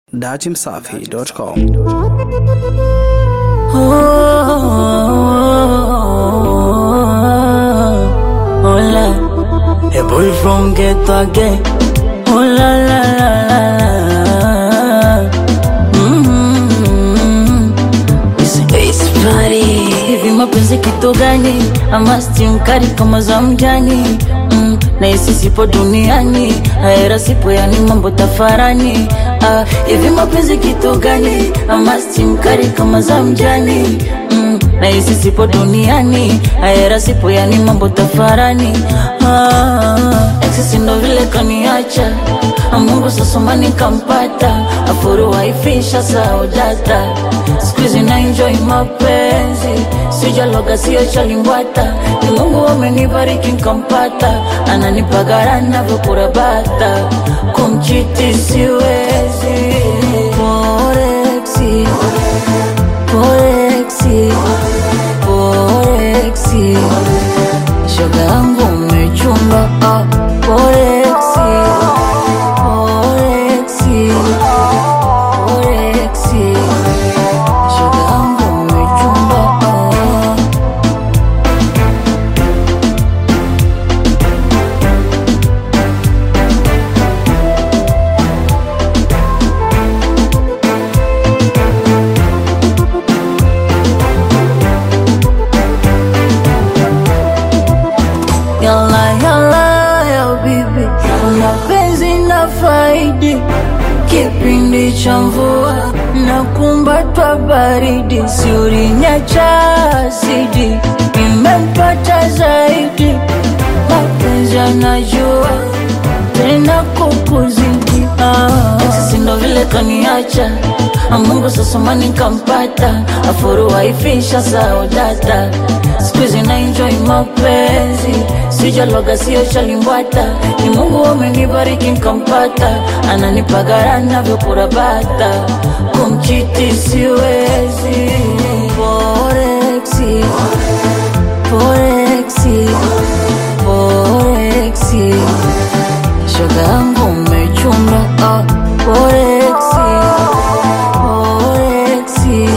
datimsafi.com. Hola, a boy from ghetto again. Oh la la la la la. Mm-hmm. It's, it's funny. Hivi mapenzi kitu gani? Ama stimkari kama za mjani mm, na isi sipo duniani aera sipo yani mambo tafarani ah, hivi mapenzi kitu gani? Ama stimkari kama za mjani mm, na isi sipo duniani aera sipo yani mambo tafarani ah, exisi ndo vile kaniacha Ah, Mungu sasoma nikampata afuru waifisha saudata skuizi na enjoy mapenzi sijaloga sio chalimbwata ni Mungu amenibariki nkampata ananipagara navyokurabata kumchiti siwezi Porexi, porexi, porexi shoga yangu umechunga ah, porexi, porexi, porexi shoga yangu umechunga ah. Yalla yalla ya bibi, mapenzi na faidi, kipindi cha mvua na kumbatwa baridi, si ulinyacha asidi, nimempata zaidi, mapenzi anajua tena kukuzidi ah. Sisi ndo vile kaniacha Ah, Mungu sasoma nikampata afuru waifisha saudata skuizi na enjoy mapenzi sijaloga sio chalimbwata ni Mungu amenibariki nkampata ananipagara navyokurabata kumchiti siwezi Porexi, porexi, porexi shoga yangu umechunga ah, porexi, porexi,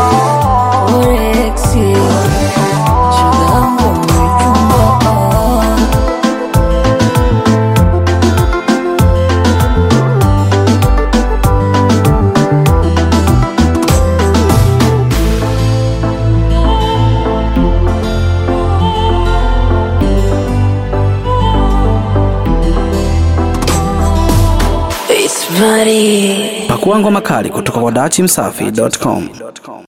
porexi shoga yangu umechunga ah. It's funny. Pakua ngoma kali kutoka kwa datimsafi.com.